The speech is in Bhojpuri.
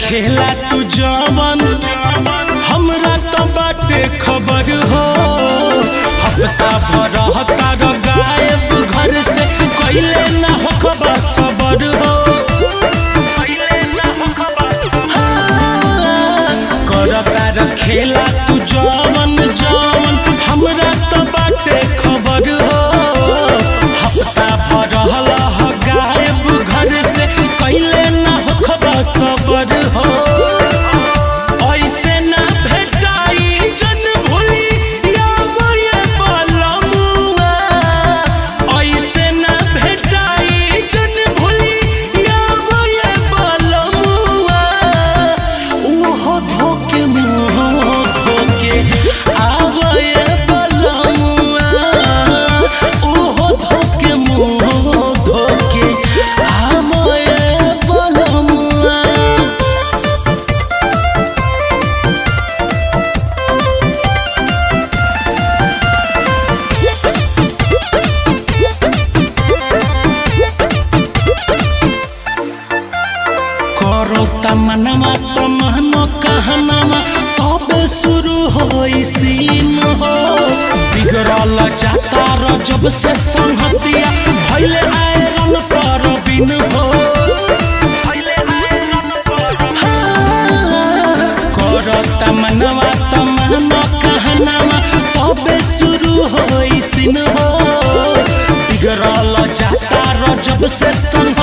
खेला तू जवन हमरा तो बाटे खबर हो हफ्ता भर हतार गायब घर से कैले ना हो खबर सबर हो करतार खेला तू जवन जवन हमरा तो बाटे खबर हो हफ्ता भर हलह गायब घर से कैले ना हो खबर सबर हो ऐसे ना भेटाई जन भूली यावये बलमुआ ऐसे ना भेटाई जन भूली यावये बलमुआ ओहो धोके मुँह धोके आवये बलमुआ ओहो धोके मुँह धोके आवये बलमुआ करो तमनमा तमहनो कहनमा तबे शुरू होई सीन हो बिगड़ल जाता र जब से संहतिया भइले आयरन पर बिन हो करो तमनमा तमहनो कहनमा तबे शुरू होई सीन हो बिगड़ल जाता र जब से संहतिया